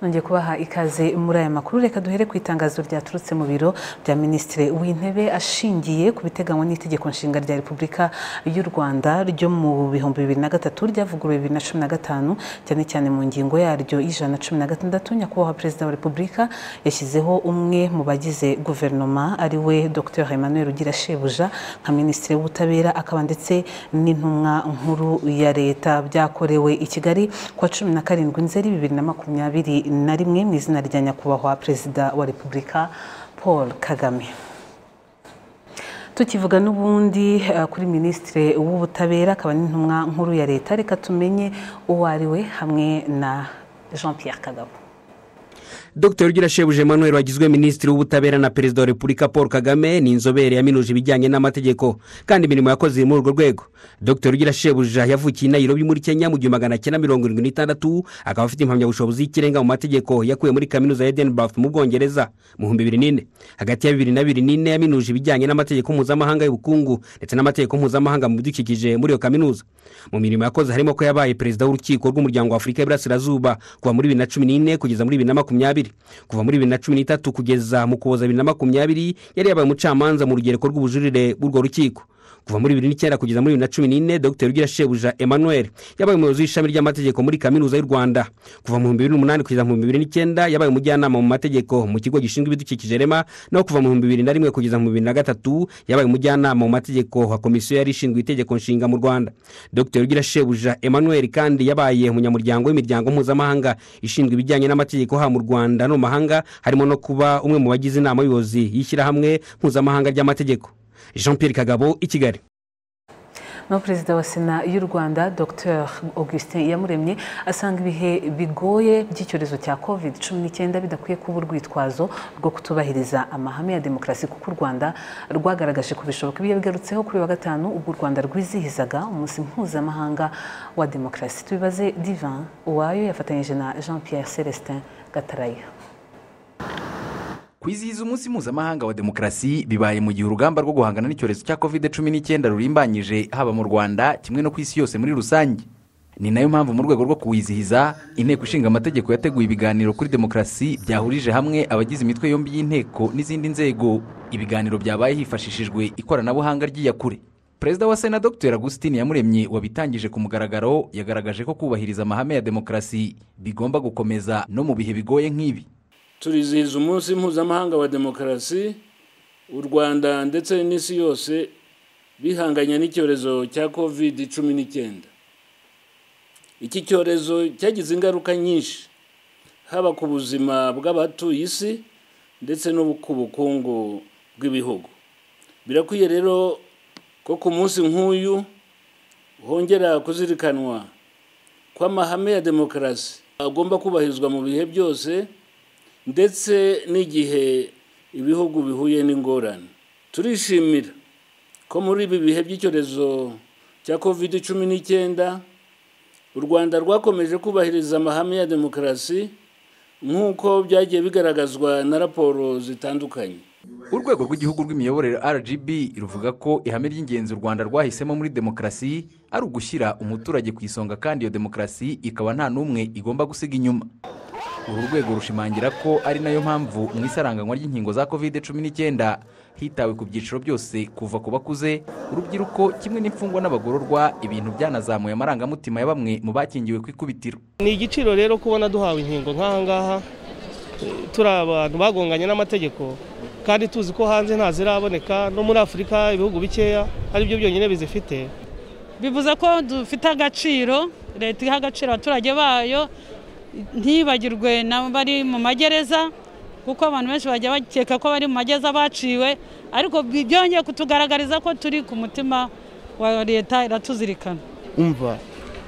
nongeye kubaha ikaze muri aya makuru reka duhere ku itangazo ryaturutse mu biro bya minisitiri w'intebe ashingiye ku biteganywa n'itegeko nshinga rya repubulika y'u rwanda ryo mu bihumbi bibiri na gatatu ryavuguruwe bibiri na cumi na gatanu cyane cyane mu ngingo yaryo y'ijana na cumi na gatandatu nyakubahwa perezida wa repubulika yashyizeho umwe mu bagize guverinoma ari we dr emmanuel rugira shebuja nka minisitiri w'ubutabera akaba ndetse n'intumwa nkuru ya leta byakorewe i kigali kuwa cumi na karindwi nzeri bibiri na makumyabiri na rimwe mu izina rya nyakubahwa perezida wa repubulika paul kagame tukivuga n'ubundi kuri minisitiri w'ubutabera akaba n'intumwa nkuru ya leta reka tumenye uwo ari we hamwe na jean Pierre kagabo dr rugira shebuje emmanuel wagizwe minisitiri w'ubutabera na perezida wa repubulika paul kagame ni inzobere yaminuje ibijyanye n'amategeko kandi imirimo yakoze muri urwo rwego dr rugira shebuja yavukiye i nayirobi muri kenya mu gihumbi magana cyenda mirongo irindwi n'itandatu akaba afite impamyabushobozi y'ikirenga mu mategeko yakuye muri kaminuza ya edinburgh mu bwongereza mu bihumbi bibiri n'ine hagati ya bibiri na bibiri n'ine yaminuje ibijyanye n'amategeko mpuzamahanga y'ubukungu ndetse n'amategeko mpuzamahanga mu bidukikije muri iyo kaminuza mu mirimo yakoze harimo ko yabaye perezida w'urukiko rw'umuryango w'afurika y'iburasirazuba kuva muri bibiri na cumi n'ine kugeza muri bibiri na makumyabiri kuva muri bibiri na cumi n'itatu kugeza mu kuboza bibiri na makumyabiri yari yabaye umucamanza mu rugereko rw'ubujurire bw'urwo rukiko kuva muri bibiri n'icyenda kugeza muri bibiri na cumi n'ine dr rugira shebuja emmanuel yabaye umuyobozi w'ishami ry'amategeko muri kaminuza y'u rwanda kuva mu bihumbi bibiri n'umunani kugeza mu bihumbi bibiri n'icyenda yabaye umujyanama mu mategeko mu kigo gishinzwe ibidukikije rema naho kuva mu bihumbi bibiri na rimwe kugeza mu bibiri na gatatu yabaye umujyanama mu mategeko wa komisiyo yari ishinzwe itegeko nshinga mu rwanda dr rugira shebuja emmanuel kandi yabaye umunyamuryango w'imiryango mpuzamahanga ishinzwe ibijyanye n'amategeko haba mu rwanda no mu mahanga harimo no kuba umwe mu bagize inama y'ubuyobozi y'ishyirahamwe mpuzamahanga ry'amategeko jean Pierre kagabo i kigali na perezida wa sena y'u rwanda dr augustin iyamuremye asanga ibihe bigoye by'icyorezo cya covid cumi n'icyenda bidakwiye kuba urwitwazo rwo kutubahiriza amahame ya demokarasi kuko u rwanda rwagaragaje ko bishoboka ibyo bigarutseho kuri wa gatanu ubwo u rwanda rwizihizaga umunsi mpuzamahanga wa demokarasi tubibaze divan uwayo yafatanyije na jean Pierre celestin gataraya kwizihiza umunsi mpuzamahanga wa demokarasi bibaye mu gihe urugamba rwo guhangana n'icyorezo cya covid cumi n'icyenda rurimbanyije haba mu rwanda kimwe no ku isi yose muri rusange ni nayo mpamvu mu rwego rwo kuwizihiza inteko ishinga amategeko yateguye ibiganiro kuri demokarasi byahurije hamwe abagize imitwe yombi y'inteko n'izindi nzego ibiganiro byabaye hifashishijwe ikoranabuhanga ry'iyakure perezida wa sena dr agustin yamuremye wabitangije ku mugaragaro yagaragaje ko kubahiriza amahame ya demokarasi bigomba gukomeza no mu bihe bigoye nk'ibi turizihiza umunsi mpuzamahanga wa demokarasi u rwanda ndetse n'isi yose bihanganye n'icyorezo cya covid cumi n'icyenda iki cyorezo cyagize ingaruka nyinshi haba ku buzima bw'abatuye isi ndetse no ku bukungu bw'ibihugu birakwiye rero ko ku munsi nk'uyu hongera kuzirikanwa ko amahame ya demokarasi agomba kubahirizwa mu bihe byose ndetse n'igihe ibihugu bihuye n'ingorane turishimira ko muri ibi bihe by'icyorezo cya covid cumi n'icyenda u rwanda rwakomeje kubahiriza amahame ya demokarasi nk'uko byagiye bigaragazwa na raporo zitandukanye urwego rw'igihugu rw'imiyoborere rgb ruvuga ko ihame ry'ingenzi u rwanda rwahisemo muri demokarasi ari ugushyira umuturage ku isonga kandi iyo demokarasi ikaba nta n'umwe igomba gusiga inyuma uru rwego rushimangira ko ari nayo mpamvu mu isaranganywa ry'inkingo za covid cumi n'icyenda hitawe ku byiciro byose kuva ku bakuze urubyiruko kimwe n'imfungwa n'abagororwa ibintu byanazamuye amarangamutima ya bamwe mu bakingiwe ku ikubitiro ni igiciro rero kubona duhawe inkingo nk'aha ngaha turi abantu bagonganye n'amategeko kandi tuzi ko hanze ntaziraboneka no muri afurika ibihugu bikeya ari byo byonyine bizifite bivuze ko dufite agaciro leta iha agaciro abaturage bayo ntibagirwe n'abari mu magereza kuko abantu benshi bajya bakeka ko bari mu magereza baciwe ariko byongeye kutugaragariza ko turi ku mutima wa leta iratuzirikana umva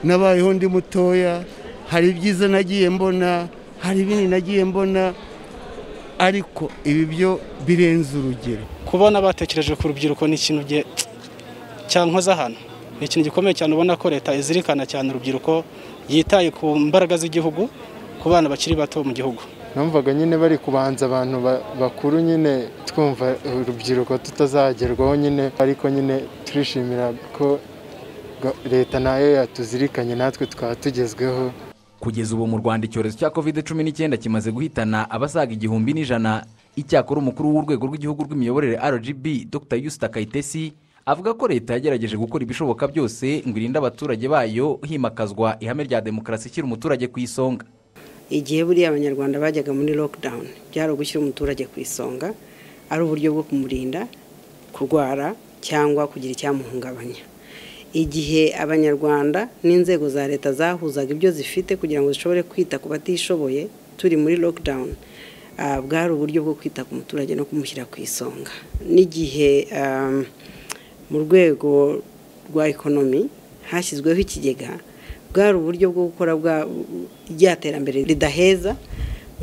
nabayeho ndi mutoya hari ibyiza nagiye mbona hari ibindi nagiye mbona ariko ibi byo birenze urugero kubona batekereje ku rubyiruko ni ikintu cyankoza hano ni ikintu gikomeye cyane ubona ko leta izirikana cyane urubyiruko yitaye ku mbaraga z'igihugu ku bana bakiri bato mu gihugu numvaga nyine bari kubanza abantu bakuru nyine twumva urubyiruko tutazagerwaho nyine ariko nyine turishimira ko leta nayo yatuzirikanye natwe tukaba tugezweho kugeza ubu mu rwanda icyorezo cya covid cumi n'icyenda kimaze guhitana abasaga igihumbi n'ijana icyakora umukuru w'urwego rw'igihugu rw'imiyoborere rgb dr yusita kayitesi avuga ko leta yagerageje gukora ibishoboka byose ngo irinde abaturage bayo himakazwa ihame rya demokarasi ishyira umuturage ku isonga igihe buriya abanyarwanda bajyaga muri lockdown byari ugushyira umuturage ku isonga ari uburyo bwo kumurinda kurwara cyangwa kugira icyamuhungabanya igihe abanyarwanda n'inzego za leta zahuzaga ibyo zifite kugira ngo zishobore kwita ku batishoboye turi muri lockdown ah, bwari uburyo bwo kwita ku muturage no kumushyira ku isonga n'igihe ah, mu rwego rwa ekonomi hashyizweho ikigega bwari uburyo bwo gukora bwa rya terambere ridaheza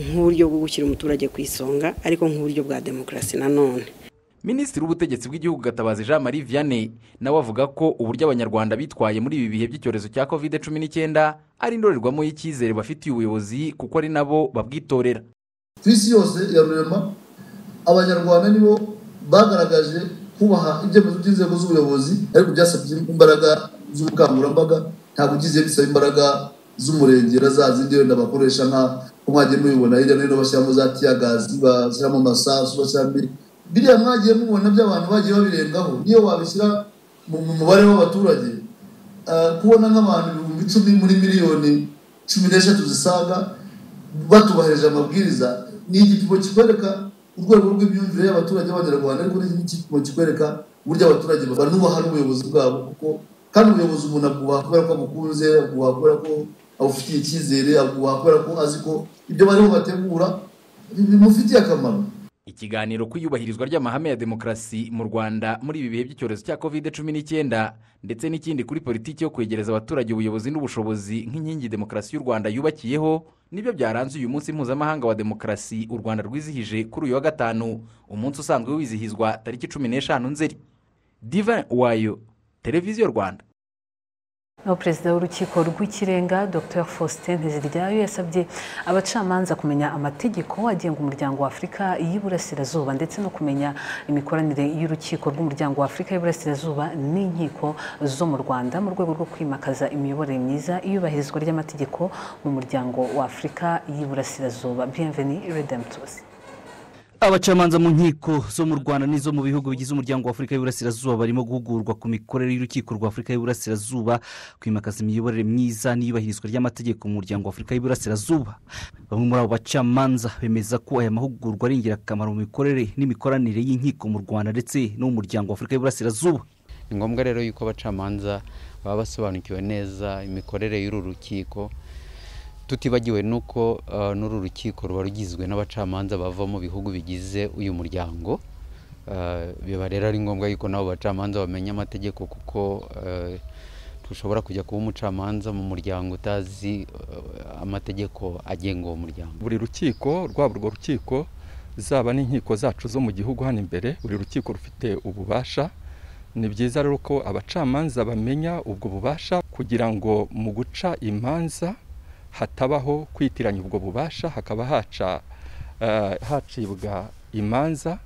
nk'uburyo bwo gushyira umuturage ku isonga ariko nk'uburyo bwa demokarasi nanone minisitiri w'ubutegetsi bw'igihugu gatabazi jean marie vianney nawe avuga ko uburyo abanyarwanda bitwaye muri ibi bihe by'icyorezo cya covid cumi n'icyenda ari indorerwamo y'icyizere bafitiye ubuyobozi kuko ari nabo babwitorera ku isi yose ya rurema abanyarwanda nibo bagaragaje kubaha ibyemezo by'inzego z'ubuyobozi ariko byasabye imbaraga z'ubukangurambaga ntabwo ugize bisaba imbaraga z'umurenge na za zindi wenda bakoresha nka ko mwagiye mubibona hirya no hino bashyiramo za tiyagazi bashyiramo amasasu bashyiramo biri biriya mwagiye mubona by'abantu bagiye babirengaho niyo wabishyira mu mu mubare w'abaturage ah, kubona nk'abantu ibihumbi icumi muri miliyoni cumi n'eshatu zisaga batubahirije amabwiriza ni igipimo kikwereka urwego rw'imyumvire y'abaturage b'abanyarwanda ariko ni igipimo kikwereka uburyo abaturage banubaha n'ubuyobozi bwabo kuko kandi ubuyobozi umuntu aguha kubera ko amukunze aguha kubera ko abufitiye icyizere aguha kubera ko azi ko ibyo barimo bategura bimufitiye akamaro ikiganiro ku iyubahirizwa ry'amahame ya demokarasi mu rwanda muri ibi bihe by'icyorezo cya covid cumi n'icyenda ndetse n'ikindi kuri politiki yo kwegereza abaturage ubuyobozi n'ubushobozi nk'inkingi demokarasi y'u rwanda yubakiyeho nibyo byaranze uyu munsi mpuzamahanga wa demokarasi u rwanda rwizihije kuri uyu wa gatanu umunsi usanzwe wizihizwa tariki cumi n'eshanu nzeri diva wayo televiziyo rwanda aho perezida w'urukiko rw'ikirenga dr faustin nteziryayo yasabye abacamanza kumenya amategeko agenga umuryango wa afurika y'iburasirazuba ndetse no kumenya imikoranire y'urukiko rw'umuryango wa afurika y'iburasirazuba n'inkiko zo mu rwanda mu rwego rwo kwimakaza imiyoborere myiza iyubahirizwa ry'amategeko mu muryango wa afurika y'iburasirazuba bienveni redemptus abacamanza mu nkiko zo mu rwanda n'izo mu bihugu bigize umuryango wa afurika y'uburasirazuba barimo guhugurwa ku mikorere y'urukiko rwa afurika y'uburasirazuba kwimakaza imiyoborere myiza n'iyubahirizwa ry'amategeko mu muryango wa afurika y'uburasirazuba bamwe muri abo bacamanza bemeza ko aya mahugurwa ari ingirakamaro mu mikorere n'imikoranire y'inkiko mu rwanda ndetse no mu muryango wa afurika y'uburasirazuba ni ngombwa rero yuko abacamanza baba basobanukiwe neza imikorere y'uru rukiko tutibagiwe nuko uh, n'uru rukiko ruba rugizwe n'abacamanza bava mu bihugu bigize uyu muryango Uh, biba rero ari ngombwa yuko nabo bacamanza bamenya amategeko kuko uh, ntushobora kujya kuba umucamanza mu muryango utazi uh, amategeko agenga uwo muryango buri rukiko rwaba urwo rukiko zaba n'inkiko zacu zo mu gihugu hano imbere buri rukiko rufite ububasha ni byiza rero ko abacamanza bamenya ubwo bubasha kugira ngo mu guca imanza hatabaho kwitiranya ubwo bubasha hakaba haca eh, hacibwa imanza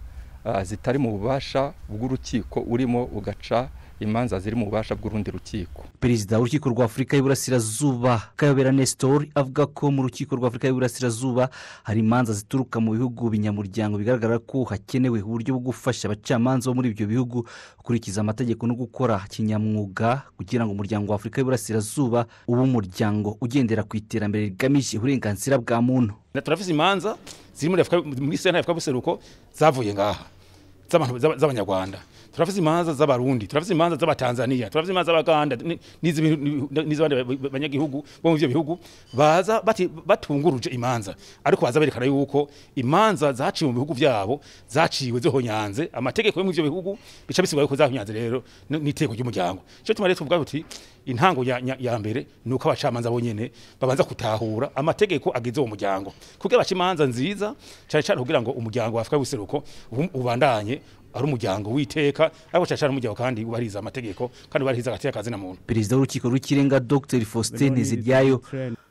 eh, zitari mu bubasha bw'urukiko urimo ugaca imanza ziri mu bubasha bw'urundi rukiko perezida w'urukiko rwa afurika y'uburasirazuba kayobera nesitori avuga ko mu rukiko rwa afurika y'uburasirazuba hari imanza zituruka mu bihugu binyamuryango bigaragara ko hakenewe uburyo bwo gufasha abacamanza bo muri ibyo bihugu gukurikiza amategeko no gukora kinyamwuga kugira ngo umuryango wa afurika y'uburasirazuba ube umuryango ugendera ku iterambere rigamije uburenganzira bwa muntu turavuze imanza ziri muri Afurika- muri sena y'afurika y'ubuseruko zavuye ngaha z'abantu- z'aba- z'abanyarwanda turavuze imanza z'abarundi turavuze imanza z'abatanzaniya turavuze imanza z'abaganda ni- n'iz'ibintu- ni- n'iz'abandi ba- ba- banyagihugu bo muri ibyo bihugu baza bati- batunguruje imanza ariko baza berekana yuko imanza zaciwe mu bihugu byabo zaciwe zihonyanze amategeko yo muri ibyo bihugu bica bisigura yuko zahonyanze rero ni- n'iteko ry'umuryango icyo tuma rero tuvuga tuti intango ya, ya, ya mbere ni uko abacamanza bonyene babanza gutahura amategeko agize uwo muryango kugira baca imanza nziza cyane cyane kugira ngo umuryango wa afurika y'ubuseruko ubu- ubandanye ari umuryango w'iteka ariko cyane cyane umuryango kandi wubahiriza amategeko kandi wubahiriza hagati y'akazi na muntu perezida w'urukiko rw'ikirenga dr faustin nteziryayo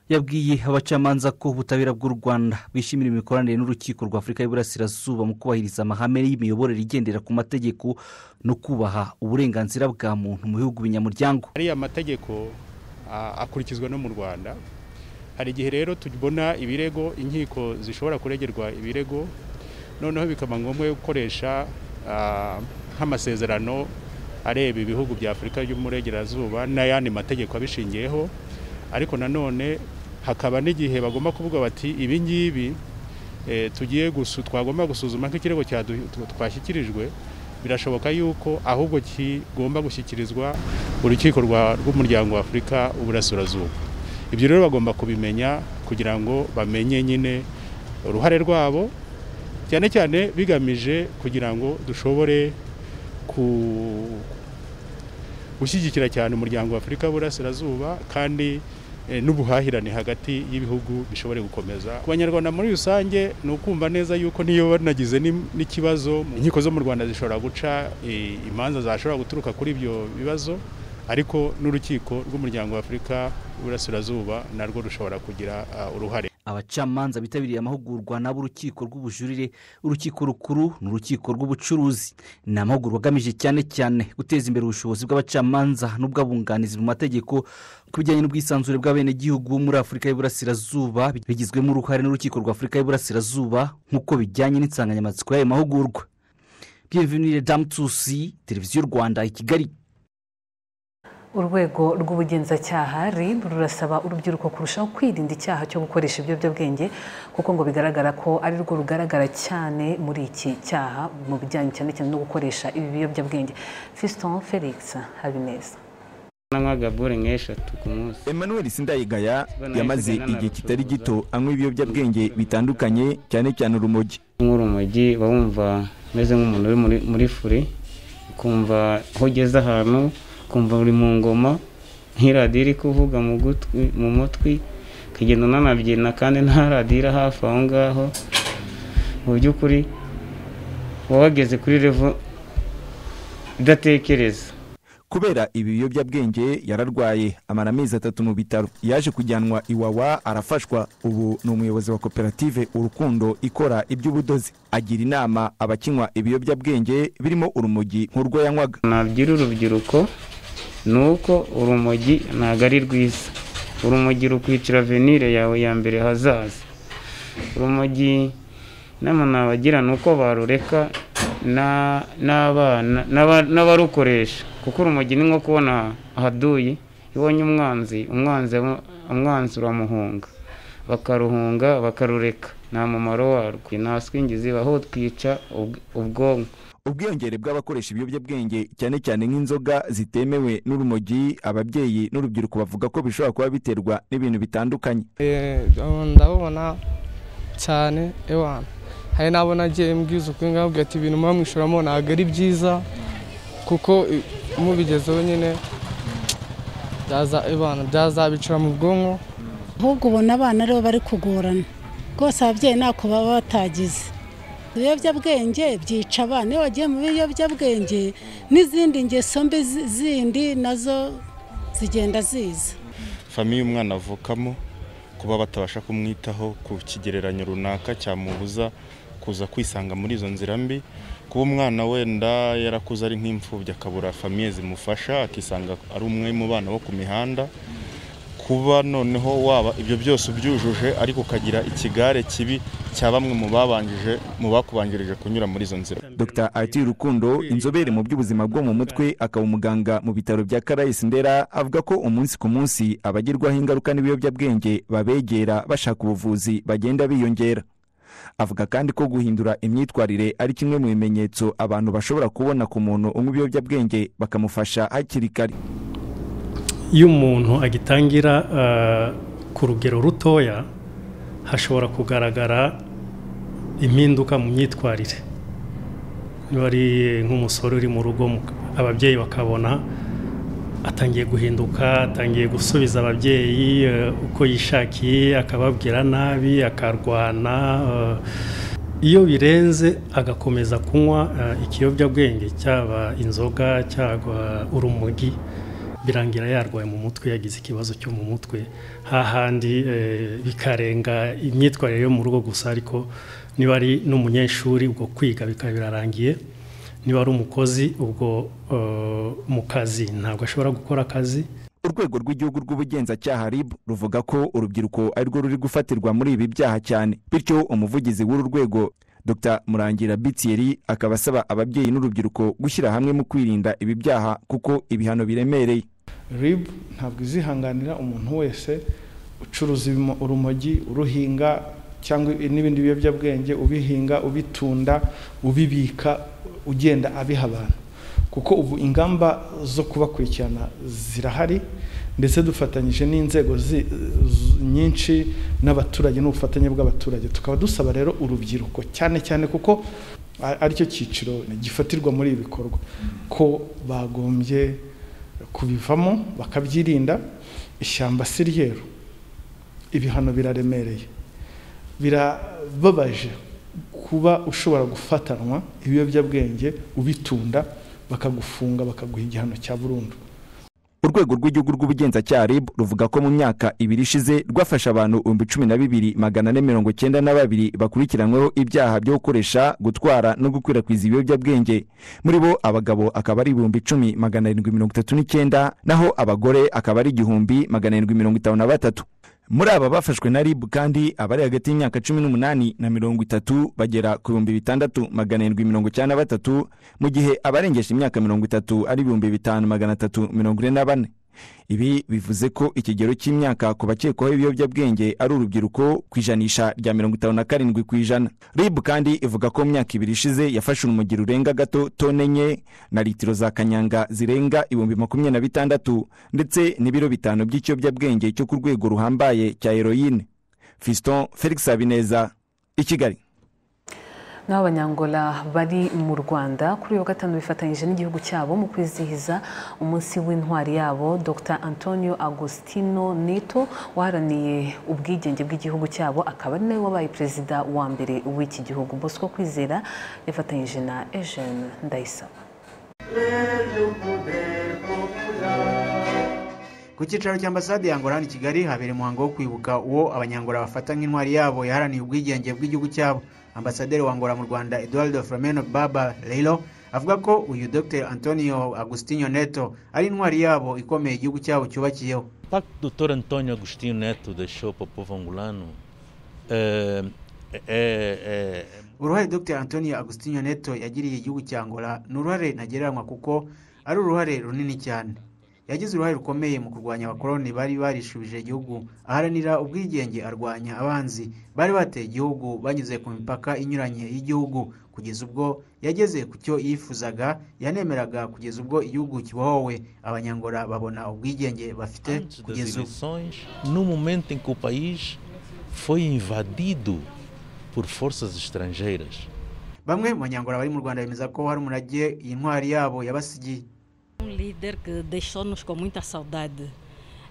yabwiye abacamanza ko ubutabera bw'u rwanda bwishimira imikoranire n'urukiko rwa afurika y'uburasirazuba mu kubahiriza amahame y'imiyoborere igendera ku mategeko no kubaha uburenganzira bwa muntu mu bihugu binyamuryango ariya mategeko a- akurikizwa no mu rwanda hari igihe rero tubona ibirego inkiko zishobora kuregerwa ibirego noneho bikaba ngombwa yo gukoresha ah, nk'amasezerano areba ibihugu bya afurika y'uburengerazuba n'ayandi mategeko abishingiyeho ariko nanone hakaba n'igihe bagomba kuvuga bati ibi ngibi eh, tugiye gusu- twagomba gusuzuma nk'ikirego cyadu- twashyikirijwe birashoboka yuko ahubwo kigomba gushyikirizwa urukiko rwa- rw'umuryango wa afurika uburasirazuba ibyo rero bagomba kubimenya kugira ngo bamenye nyine uruhare rwabo cyane cyane bigamije kugira ngo dushobore ku- gushyigikira cyane umuryango wa afurika burasirazuba kandi eh, n'ubuhahirane hagati y'ibihugu bishobore gukomeza ku banyarwanda muri rusange ni ukumva neza yuko niyo banagize ni- n'ikibazo mu nkiko zo mu rwanda zishobora guca eh, imanza zashobora guturuka kuri ibyo bibazo ariko n'urukiko rw'umuryango wa afurika burasirazuba narwo rushobora kugira ah, uruhare abacamanza bitabiriye amahugurwa n'ab'urukiko rw'ubujurire urukiko rukuru n'urukiko rw'ubucuruzi ni amahugurwa agamije cyane cyane guteza imbere ubushobozi bw'abacamanza n'ubw'abunganizi mu mategeko ku bijyanye n'ubwisanzure bw'abenegihugu muri afurika y'uburasirazuba bigizwemo uruhare n'urukiko rwa afurika y'uburasirazuba nk'uko bijyanye n'insanganyamatsiko y'ayo mahugurwa bienvenire damutusi televiziyo rwanda i kigali urwego rw'ubugenzacyaha rib rurasaba urubyiruko kurushaho kwirinda icyaha cyo gukoresha ibiyobyabwenge kuko ngo bigaragara ko ari rwo rugaragara cyane muri iki cyaha mu bijyanye cyane cyane no gukoresha ibi biyobyabwenge fiston felix habineza nka gabure nk'eshatu ku munsi emmanuel sindayigaya Bona yamaze yasigaye igihe kitari gito anywa ibiyobyabwenge bitandukanye cyane cyane urumogi nk'urumogi uba wumva umeze nk'umuntu uri muri- muri furi ukumva aho ugeze ahantu ukumva uri mu ngoma nk'iradiyo iri kuvuga mu gutwi mu mutwi ukagenda unanabyina kandi nta radiyo iri hafi aho ngaho mu by'ukuri uba wageze kuri revo idatekereza kubera ibi biyobyabwenge yararwaye amara amezi atatu mu bitaro yaje kujyanwa iwawa arafashwa ubu ni umuyobozi wa koperative urukundo ikora iby'ubudozi agira inama abakinywa ibiyobyabwenge birimo urumogi nk'urwo yanywaga nabyira urubyiruko ni uko urumogi ntabwo ari rwiza urumogi rukwicira venire yawe ya mbere hazaza urumogi inama nabagira ni uko barureka na- n'abana n'aba- n'abarukoresha kuko urumogi ni nko kubona ahaduyi iyo ubonye umwanzi umwanzi umwanzi uramuhunga bakaruhunga bakarureka nta mumaro warwo nta swingizi baho twica ubw- ubwonko ubwiyongere bw'abakoresha ibiyobyabwenge cyane cyane nk'inzoga zitemewe n'urumogi ababyeyi n'urubyiruko bavuga ko bishobora kuba biterwa n'ibintu bitandukanye Eh, ndabubona cyane ewana hari n'abo nagiye mbwiza ukuri nkababwira ati ibintu muba mwishoramo ntabwo ari byiza kuko i- mubigezeho nyine byaza ewana byazabicira mu bwonko ahubwo ubona abana aribo bari kugorana rwose ababyeyi ntako baba batagize ibiyobyabwenge byica abana iyo wagiye mu biyobyabwenge n'izindi ngeso mbi zi- zindi nazo zigenda ziza famiye umwana avukamo kuba batabasha kumwitaho ku kigereranyo runaka cyamubuza kuza kwisanga muri izo nzira mbi kuba umwana wenda yarakuze ari nk'imfubyi akabura famiye zimufasha akisanga ari umwe mu bana bo ku mihanda kuba noneho waba ibyo byose ubyujuje ariko ukagira ikigare kibi cya bamwe mu babanjije mu bakubanjirije kunyura muri izo nzira dr arthur rukundo inzobere mu by'ubuzima bwo mu mutwe akaba umuganga mu bitaro bya karayesi ndera avuga ko umunsi ku munsi abagirwaho ingaruka n'ibiyobyabwenge babegera bashaka ubuvuzi bagenda biyongera avuga kandi ko guhindura imyitwarire ari kimwe mu bimenyetso abantu bashobora kubona ku muntu unywa ibiyobyabwenge bakamufasha hakiri kare iyo umuntu agitangira eh, ku rugero rutoya hashobora kugaragara impinduka mu myitwarire niba ari nk'umusore uri mu rugo mu- ababyeyi bakabona atangiye guhinduka atangiye gusubiza ababyeyi eh, uko yishakiye akababwira nabi akarwana eh, iyo birenze agakomeza kunywa eh, ikiyobyabwenge cyaba inzoga cyangwa urumogi birangira yarwaye mu mutwe yagize ikibazo cyo mu mutwe hahandi eh, bikarenga imyitwarire yo mu rugo gusa ariko niba ari n'umunyeshuri ubwo kwiga bikaba birarangiye niba ari umukozi ubwo eh, mu kazi ntabwo ashobora gukora akazi urwego rw'igihugu rw'ubugenzacyaha rib ruvuga ko urubyiruko ari rwo ruri gufatirwa muri ibi byaha cyane bityo umuvugizi w'uru rwego dr murangira bitieri akaba asaba ababyeyi n'urubyiruko gushyira hamwe mu kwirinda ibi byaha kuko ibihano biremereye rib ntabwo izihanganira umuntu wese ucuruza ibimo- urumogi uruhinga cyangwa n'ibindi biyobyabwenge ubihinga ubitunda ubibika ugenda abiha abantu kuko ubu ingamba zo kubakurikirana zirahari ndetse dufatanyije n'inzego zi- z- nyinshi n'abaturage n'ubufatanye bw'abaturage tukaba dusaba rero urubyiruko cyane cyane kuko a- aricyo cyiciro gifatirwa muri ibi bikorwa ko bagombye kubivamo bakabyirinda ishyamba si ryeru ibihano biraremereye birababaje kuba ushobora gufatanwa ibiyobyabwenge ubitunda bakagufunga bakaguha igihano cya burundu urwego rw'igihugu rw'ubugenzacyaha rib ruvuga ko mu myaka ibiri ishize rwafashe abantu ibihumbi cumi na bibiri magana ane mirongo cyenda na babiri bakurikiranyweho ibyaha byo gukoresha gutwara no gukwirakwiza ibiyobyabwenge muri bo abagabo akaba ari ibihumbi icumi magana arindwi mirongo itatu n'icyenda naho abagore akaba ari igihumbi magana arindwi mirongo itanu na batatu muri aba bafashwe na rib kandi abari hagati y'imyaka cumi n'umunani na mirongo itatu bagera ku bihumbi bitandatu magana arindwi mirongo icyenda na batatu mu gihe abarengesha imyaka mirongo itatu ari ibihumbi bitanu magana atatu mirongo ine na bane ibi bivuze ko ikigero cy'imyaka ku bakekwaho ibiyobyabwenge ari urubyiruko ku ijanisha rya mirongo itanu na karindwi ku ijana rib kandi ivuga ko mu myaka ibiri ishize yafashe urumugiro rurenga gato tone enye na litiro za kanyanga zirenga ibihumbi makumyabiri na bitandatu ndetse n'ibiro bitanu by'ikiyobyabwenge cyo ku rwego ruhambaye cya heroyine fiston felix habineza i kigali n'aho abanyangola bari mu rwanda kuri uyu wa gatanu bifatanyije n'igihugu cyabo mu kwizihiza umunsi w'intwari yabo dr antonio agostino neto waharaniye ubwigenge bw'igihugu cyabo akaba ari nawe wabaye perezida wa mbere w'iki gihugu bosco kwizera yafatanyije na eugene ndayisaba ku cyicaro cy'ambasade ya angola hano i kigali habera umuhango wo kwibuka uwo abanyangola bafata nk'intwari yabo yaharaniye ubwigenge bw'igihugu cyabo ambasaderi wa angola mu rwanda eduardo flameno baba rero avuga ko uyu dr antonio agustinio neto ari intwari yabo ikomeye igihugu cyabo cyubakiyeho pacto do Dr. Antônio Agostinho Neto deixou para o povo angolano eh, é, é, uruhare dr antonio agustinio neto yagiriye igihugu cya angola ni uruhare ntagereranywa kuko ari uruhare runini cyane yagize uruhare rukomeye mu kurwanya abakoloni bari barishubije igihugu aharanira ubwigenge arwanya abanzi bari bateye igihugu banyuze ku mipaka inyuranye y'igihugu kugeza ubwo yageze ku cyo yifuzaga yanemeraga kugeza ubwo igihugu kibohowe abanyangora babona ubwigenge bafite das kugeza ubu eleições, no momento em que o país foi invadido por forças estrangeiras. bamwe mu banyangora bari mu rwanda bemeza ko hari umurage iyi ntwari yabo yabasigiye Um líder que deixou-nos com muita saudade.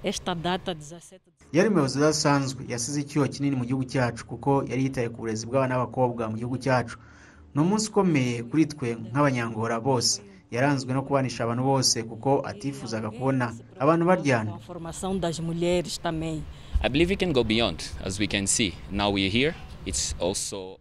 Esta data, 17 yari umuyobozi udasanzwe yasize icyuho kinini mu gihugu cyacu kuko yari yitaye ku burezi bw'abana b'abakobwa mu gihugu cyacu ni umunsi ukomeye kuri twe nk'abanyangora bose yaranzwe no kubanisha abantu bose kuko atifuzaga kubona abantu baryana com a formação das mulheres também. I believe it can go beyond, as we can see. Now we're here. It's also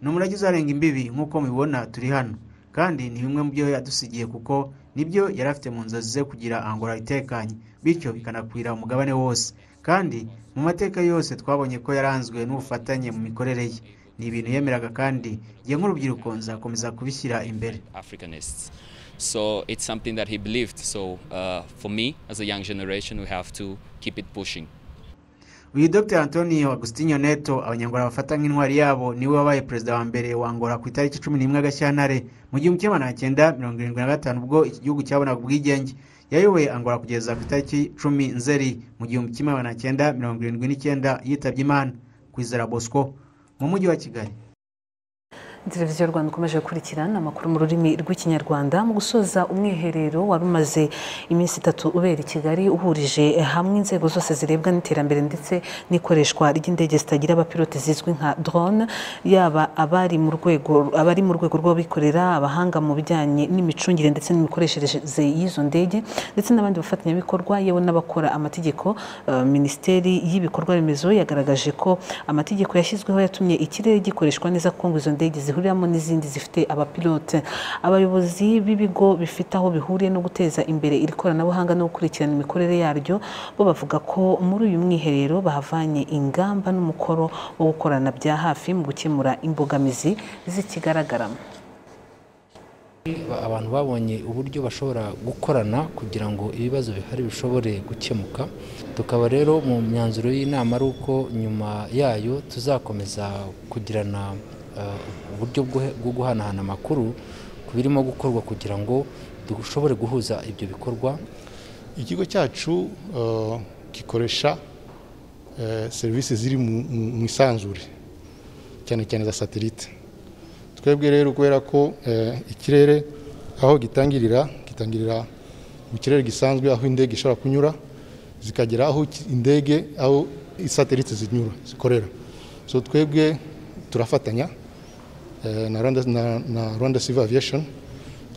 ni umurage uzarenga imbibi nk'uko mubibona turi hano kandi ni bimwe mu byo yadusigiye kuko nibyo yari afite mu nzozi ze kugira angola itekanye bityo bikanakwira umugabane wose kandi mu mateka yose twabonye ko yaranzwe n'ubufatanye mu mikorere ye ni ibintu yemeraga kandi nge nk'urubyiruko nzakomeza kubishyira imbere Africanists. So it's something that he believed. So uh, for me, as a young generation, we have to keep it pushing. uyu dr antonio agustinio neto abanyangola bafata nk'intwari yabo niwe wabaye perezida wa mbere wa angola ku itariki cumi n'imwe gashyantare mu gihumbi kimwe magana cyenda mirongo irindwi na gatanu ubwo iki gihugu cyabonaga ubwigenge yayoboye angola kugeza ku itariki cumi nzeri mu gihumbi kimwe magana cyenda mirongo irindwi n'icyenda yitabye imana kwizera bosco mu mujyi wa kigali televiziyo rwanda ikomeje gukurikirana amakuru mu rurimi rw'ikinyarwanda mu gusoza umwiherero wari umaze iminsi itatu ubera i kigali uhurije hamwe inzego zose zirebwa n'iterambere ndetse n'ikoreshwa ry'indege zitagira abapilote zizwi nka drone yaba abari mu rwego abari mu rwego rw'abikorera abahanga mu bijyanye n'imicungire ndetse n'imikoreshereze y'izo ndege ndetse n'abandi bafatanyabikorwa yewe n'abakora amategeko eh, minisiteri y'ibikorwa remezo yagaragaje ko amategeko yashyizweho yatumye ikirere gikoreshwa neza kuko ngo izo ndege zi zihuriramo n'izindi zifite abapilote abayobozi b'ibigo bifite aho bihuriye no guteza imbere iri koranabuhanga no gukurikirana imikorere yaryo bo bavuga ko muri uyu mwiherero bahavanye ingamba n'umukoro wo gukorana bya hafi mu gukemura imbogamizi zikigaragaramo abantu babonye uburyo bashobora gukorana kugira ngo ibibazo bihari bishobore gukemuka tukaba rero mu myanzuro y'inama ari uko nyuma yayo tuzakomeza kugirana eh, uburyo bwo- bwo guhanahana amakuru ku birimo gukorwa kugira ngo dushobore guhuza ibyo bikorwa ikigo cyacu eh, gikoresha eh, serivisi ziri mu- mu mu isanzure cyane cyane za satelite twebwe rero kubera ko eh, ikirere aho gitangirira gitangirira mu kirere gisanzwe aho indege ishobora kunyura zikagera aho ki- indege aho isatelite zinyura zikorera so twebwe turafatanya eh, na Rwanda, na, na Rwanda Civil Aviation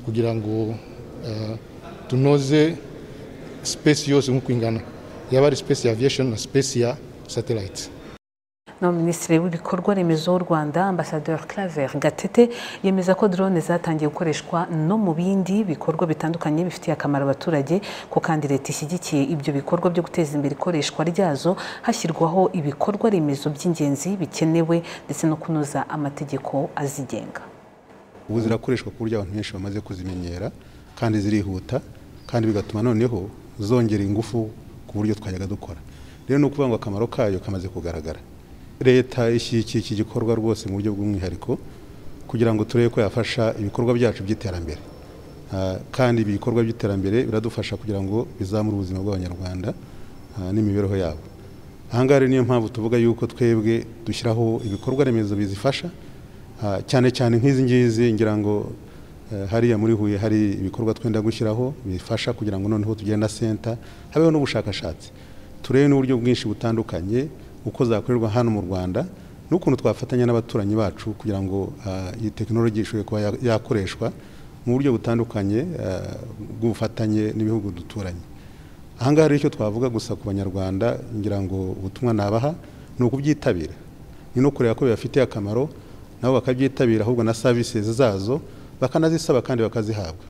kugira ngo eh, tunoze space yose nk'uko ingana yaba ari space ya aviation na space ya satellite naho minisitiri w'ibikorwa remezo w'u rwanda ambasaderi claver gatete yemeza ko drone zatangiye gukoreshwa no mu bindi bikorwa bitandukanye bifitiye akamaro abaturage ko kandi leta ishyigikiye ibyo bikorwa byo guteza imbere ikoreshwa ryazo hashyirwaho ibikorwa remezo by'ingenzi bikenewe ndetse no kunoza amategeko azigenga ubu zirakoreshwa ku buryo abantu benshi bamaze kuzimenyera kandi zirihuta kandi bigatuma noneho zongera ingufu ku buryo twajyaga dukora rero ni ukuvuga ngo akamaro kayo kamaze kugaragara leta ishyigikiye iki gikorwa rwose mu buryo bw'umwihariko kugira ngo turebe ko yafasha ibikorwa byacu by'iterambere Ah, kandi ibi bikorwa by'iterambere biradufasha kugira ngo bizamure ubuzima bw'abanyarwanda ah, n'imibereho yabo ahangaha rero niyo mpamvu tuvuga yuko twebwe dushyiraho ibikorwa remezo bizifasha Ah, cyane cyane nk'izi ngizi ngira ngo eh, hariya muri huye hari ibikorwa twenda gushyiraho bifasha kugira ngo noneho tugenda senta habeho n'ubushakashatsi turebe n'uburyo bwinshi butandukanye uko zakorerwa hano mu rwanda n'ukuntu twafatanya n'abaturanyi bacu kugira ngo ah, iyi tekinoloji ishobore kuba ya- yakoreshwa mu buryo butandukanye ah, bw'ubufatanye n'ibihugu duturanye ahangaha rero icyo twavuga gusa ku banyarwanda ngira ngo ubutumwa nabaha ni ukubyitabira ni no kureba ko bibafitiye akamaro nabo bakabyitabira ahubwo na services zazo bakanazisaba kandi bakazihabwa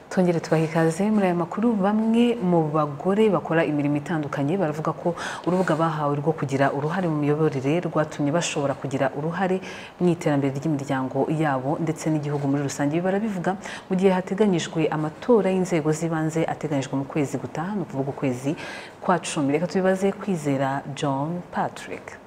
twongere tubaha ikaze muri aya makuru bamwe mu bagore bakora imirimo itandukanye baravuga ko urubuga bahawe rwo kugira uruhare mu miyoborere rwatumye bashobora kugira uruhare mu iterambere ry'imiryango yabo ndetse n'igihugu muri rusange ibi barabivuga mu gihe hateganyijwe amatora y'inzego z'ibanze ateganyijwe mu kwezi gutaha ni ukuvuga ukwezi kwa cumi reka tubibaze kwizera john patrick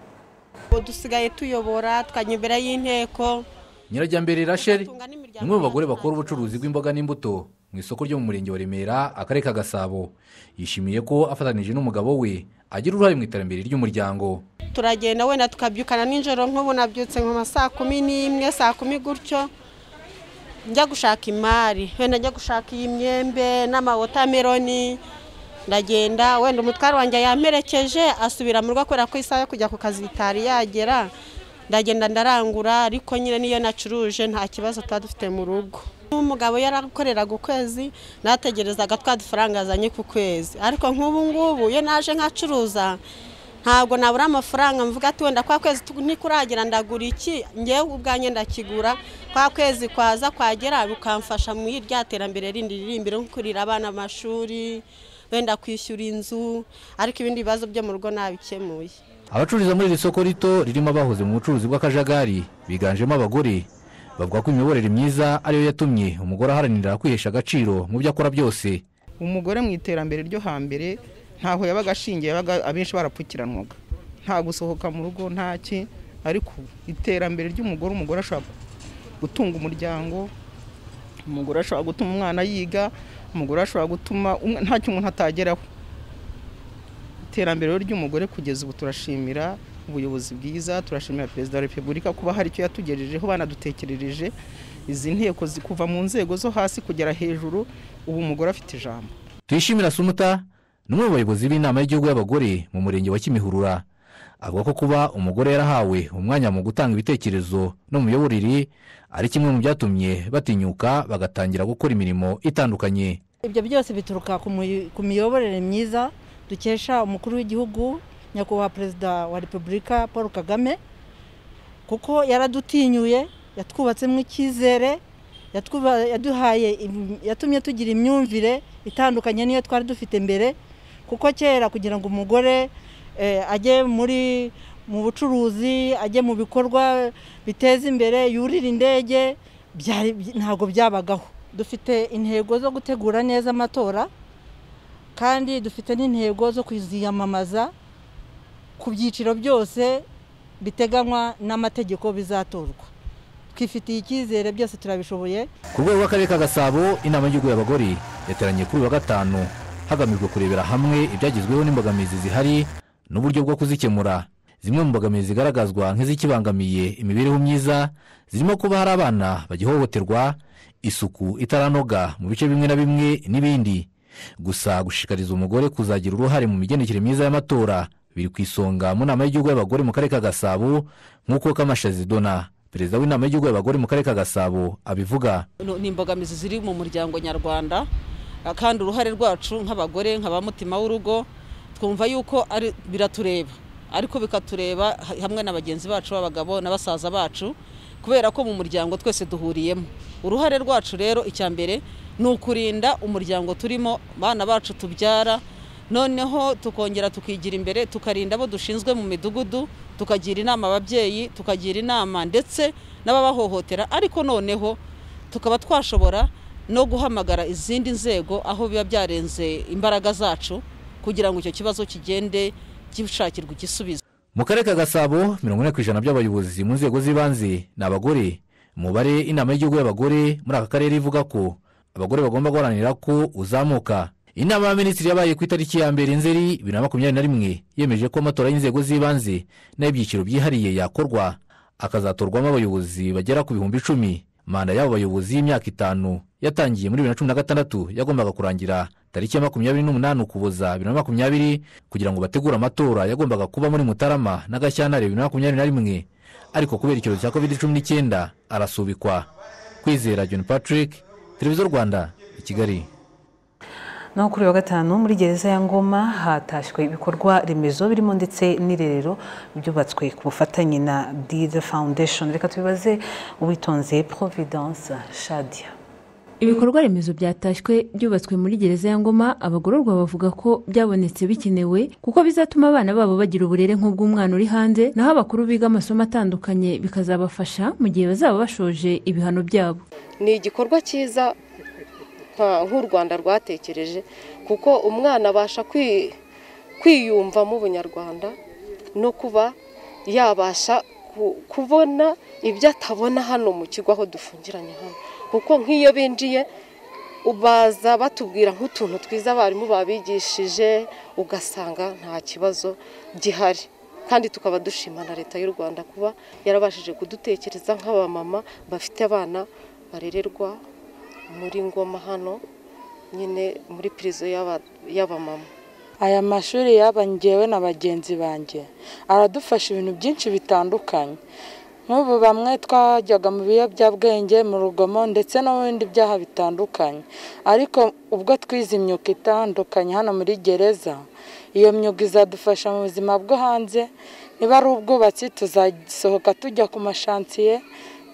ubu dusigaye tuyobora twajya imbere y'inteko nyirajyambere rachel ni umwe mu bagore bakora ubucuruzi bw'imboga n'imbuto mu isoko ryo mu murenge wa remera akarere ka gasabo yishimiye ko afatanije n'umugabo we agira uruhare mu iterambere ry'umuryango turagenda wenda tukabyukana nijoro nk'ubu nabyutse nka saa kumi n'imwe saa kumi gutyo njya gushaka imari wenda njya gushaka iyi myembe n'amawotameroni ndagenda wenda umutware wanjye yamperekeje asubira mu rugo kubera ko isaha yo kujya ku kazi bitari yagera ndagenda ndarangura ariko nyine niyo nacuruje nta kibazo tuba dufite mu rugo umugabo yarakoreraga ukwezi nategerezaga twa dufaranga azanye ku kwezi ariko nk'ubu ngubu iyo naje nkacuruza ntabwo nabura amafaranga mvuga ati wenda kwa kwezi tu- ntikuragira ndagura iki ngewe ubwanjye ndakigura kwa kwezi kwaza kwagera bikamfasha mu irya terambere rindi riri imbere nko kurira abana amashuri wenda kwishyura inzu ariko ibindi bibazo byo mu rugo nabikemuye abacururiza muri iri soko rito ririmo abahoze mu bucuruzi bw'akajagari biganjemo abagore bavuga ko imiyoborere myiza ariyo yatumye umugore aharanira kwihesha agaciro mu byo akora byose umugore mu iterambere ryo hambere ntaho yabaga ashingiye yabaga abenshi barapfukiranwaga nta gusohoka mu rugo nta ki ariko ubu iterambere ry'umugore umugore ashobora gutunga umuryango umugore ashobora gutuma umwana yiga umugore ashobora gutuma umwe- ntacyo umuntu atageraho iterambere ry'umugore kugeza ubu turashimira ubuyobozi bwiza turashimira perezida wa repubulika kuba hari icyo yatugejejeho banadutekerereje izi nteko zi- kuva mu nzego zo hasi kugera hejuru ubu umugore afite ijambo tuyishimira sumuta ni umwe mu bayobozi b'inama y'igihugu y'abagore mu murenge wa kimihurura avuga ko kuba umugore yarahawe umwanya mu gutanga ibitekerezo no mu miyoborere ari kimwe mu byatumye batinyuka bagatangira gukora imirimo itandukanye ibyo byose bituruka ku muyi- ku miyoborere myiza dukesha umukuru w'igihugu nyakubahwa perezida wa repubulika paul kagame kuko yaradutinyuye yatwubatsemo icyizere yatwuba- yaduhaye im- yatumye tugira imyumvire itandukanye n'iyo twari dufite mbere kuko kera kugira ngo umugore eh, ajye muri mu bucuruzi ajye mu bikorwa biteza imbere yurire indege byari ntabwo byabagaho dufite intego zo gutegura neza amatora kandi dufite n'intego zo kuziyamamaza ku byiciro byose biteganywa n'amategeko bizatorwa twifitiye icyizere byose turabishoboye ku rwego rw'akarere ka gasabo inama y'igihugu y'abagore yateraniye kuri uyu wa gatanu hagamijwe kurebera hamwe ibyagezweho n'imbogamizi zihari n'uburyo bwo kuzikemura zimwe mu mbogamizi zigaragazwa nk'izikibangamiye imibereho myiza zirimo kuba hari abana bagihohoterwa isuku itaranoga mu bice bimwe na bimwe n'ibindi gusa gushishikariza umugore kuzagira uruhare mu migendekere myiza y'amatora biri ku isonga mu nama y'igihugu y'abagore mu karere ka gasabo nk'uko kamashazi dona perezida w'inama y'igihugu y'abagore mu karere ka gasabo abivuga No, ni imbogamizi ziri mu muryango nyarwanda ah, kandi uruhare rwacu nk'abagore nka ba mutima w'urugo twumva yuko ari biratureba ariko bikatureba ha- hamwe na bagenzi bacu b'abagabo na basaza bacu kubera ko mu muryango twese duhuriyemo uruhare rwacu rero icya mbere ni ukurinda umuryango turimo bana bacu tubyara noneho tukongera tukigira imbere tukarinda abo dushinzwe mu midugudu tukagira inama ababyeyi tukagira inama ndetse n'ababahohotera ariko noneho tukaba twashobora no guhamagara izindi nzego aho biba byarenze imbaraga zacu kugira ngo icyo kibazo kigende gishakirwa igisubizo mu karere ka gasabo mirongo ine ku ijana by'abayobozi mu nzego z'ibanze ni abagore umubare inama y'igihugu y'abagore muri aka karere ivuga ko abagore bagomba guharanira ko uzamuka inama y'abaminisitiri yabaye ku itariki ya mbere nzeri bibiri na makumyabiri na rimwe yemeje ko amatora y'inzego z'ibanze n'ay'ibyiciro byihariye yakorwa akazatorwamo abayobozi bagera ku bihumbi icumi manda y'abo bayobozi y'imyaka itanu yatangiye muri bibiri na cumi na gatandatu yagombaga kurangira tariki ya makumyabiri n'umunani ukuboza bibiri na makumyabiri kugira ngo bategure amatora yagombaga kuba muri mutarama na gashyantare bibiri na makumyabiri na rimwe ariko kubera icyorezo cya covid cumi n'icyenda arasubikwa kwizera john patrick televiziyo rwanda i kigali naho kuri uyu wa gatanu muri gereza ya ngoma hatashywe ibikorwa remezo birimo ndetse n'irerero byubatswe ku bufatanye na dide foundation reka tubibaze uwitonze providence shadia ibikorwa remezo byatashywe byubatswe muri gereza ya ngoma abagororwa bavuga ko byabonetse bikenewe kuko bizatuma abana babo bagira uburere nk'ubw'umwana uri hanze naho abakuru biga amasomo atandukanye bikazabafasha mu gihe bazaba bashoje ibihano byabo ni igikorwa cyiza nka- nk'u rwanda rwatekereje kuko umwana abasha kwi- kwiyumvamo ubunyarwanda no kuba yabasha ku- kubona ibyo atabona hano mu kigo aho dufungiranye hano kuko nk'iyo binjiye baza batubwira nk'utuntu twiza abarimu babigishije ugasanga nta kibazo gihari kandi tukaba dushima na leta y'u rwanda kuba yarabashije kudutekereza nk'abamama bafite abana barererwa muri ngoma hano nyine muri pirizo y'aba- y'abamama aya mashuri yaba ngewe na bagenzi banjye aradufasha ibintu byinshi bitandukanye nk'ubu bamwe twajyaga mu biyobyabwenge mu rugomo ndetse no mu bindi byaha bitandukanye ariko ubwo twize imyuga itandukanye hano muri gereza iyo myuga izadufasha mu buzima bwo hanze niba ari ubwubatsi tuzasohoka tujya ku mashansiye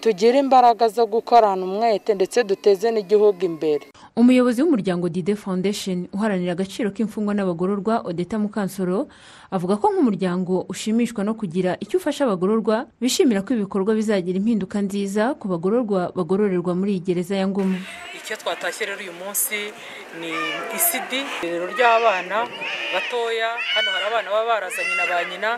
tugire imbaraga zo gukorana umwete ndetse duteze n'igihugu imbere umuyobozi w'umuryango dide foundation uharanira agaciro k'imfungwa n'abagororwa odeta mukansoro avuga ko nk'umuryango ushimishwa no kugira icyo ufasha abagororwa bishimira ko ibikorwa bizagira impinduka nziza ku bagororwa bagororerwa muri iyi gereza ya ngoma icyo twatashye rero uyu munsi ni isidi irerero ry'abana batoya hano hari abana baba barazanye na ba nyina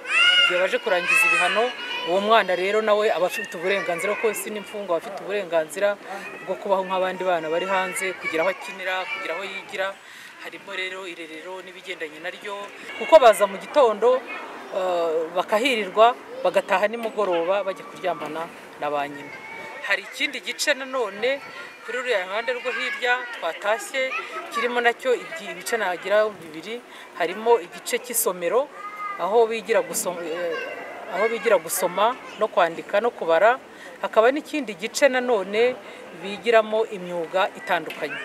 igihe baje kurangiza ibihano uwo mwana rero nawe aba afite uburenganzira kuko isi n'imfungwa aba afite uburenganzira bwo kubaho nk'abandi bana bari hanze kugira aho akinira kugira aho yigira harimo rero irerero n'ibigendanye naryo kuko baza mu gitondo eh, bakahirirwa bagataha nimugoroba bajya kuryamana na ba nyina hari ikindi gice nanone kuri ruriya ruhande rwo hirya twatashye kirimo nacyo ibyi- ibice nagira bibiri harimo igice cy'isomero aho bigira gusoma aho bigira gusoma no kwandika no kubara hakaba n'ikindi gice nanone bigiramo imyuga itandukanye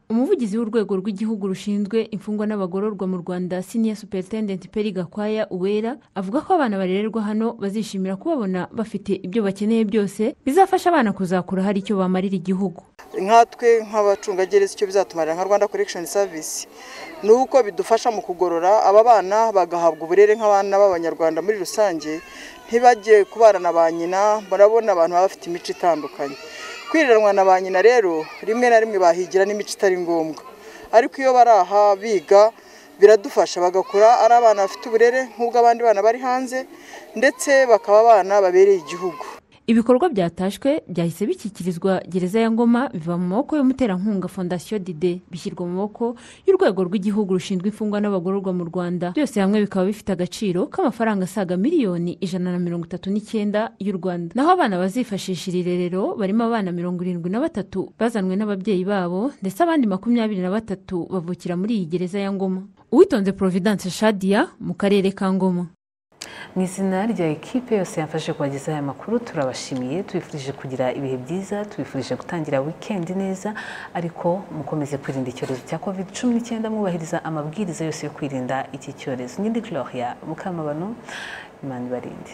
umuvugizi w'urwego rw'igihugu rushinzwe imfungwa n'abagororwa mu rwanda siniya superintendenti peri gakwaya uwera avuga ko abana barererwa hano bazishimira kubabona bafite ibyo bakeneye byose bizafasha abana kuzakura hari icyo bamarira igihugu nkatwe nk'abacungagereza icyo bizatumarira nka rwanda korekishoni savisi ni uko bidufasha mu kugorora aba bana bagahabwa uburere nk'abana b'abanyarwanda muri rusange ntibajye kubana na ba nyina murabona abantu baba bafite imico itandukanye kwiriranywa na ba nyina rero rimwe na rimwe bahigira n'imico itari ngombwa ariko iyo bari aha biga biradufasha bagakura ari abana bafite uburere nk'ubwo abandi bana bari hanze ndetse bakaba abana babereye igihugu ibikorwa byatashywe byahise bishyikirizwa gereza ya ngoma biva mu maboko y'umuterankunga fondasiyo dide bishyirwa mu maboko y'urwego rw'igihugu rushinzwe imfungwa n'abagororwa mu rwanda byose hamwe bikaba bifite agaciro k'amafaranga asaga miliyoni ijana na mirongo itatu n'icyenda y'u rwanda naho abana bazifashisha iri rerero barimo abana mirongo irindwi na batatu bazanwe n'ababyeyi babo ndetse abandi makumyabiri na batatu bavukira muri iyi gereza ya ngoma uwitonze providence shadia mu karere ka ngoma mu izina rya ekipe yose yafashe kubagezaho aya makuru turabashimiye tubifurije kugira ibihe byiza tubifurije gutangira wikendi neza ariko mukomeze kwirinda icyorezo cya covid cumi n'icyenda mwubahiriza amabwiriza yose yo kwirinda iki cyorezo nyine gloria mukamabano imana ibarinde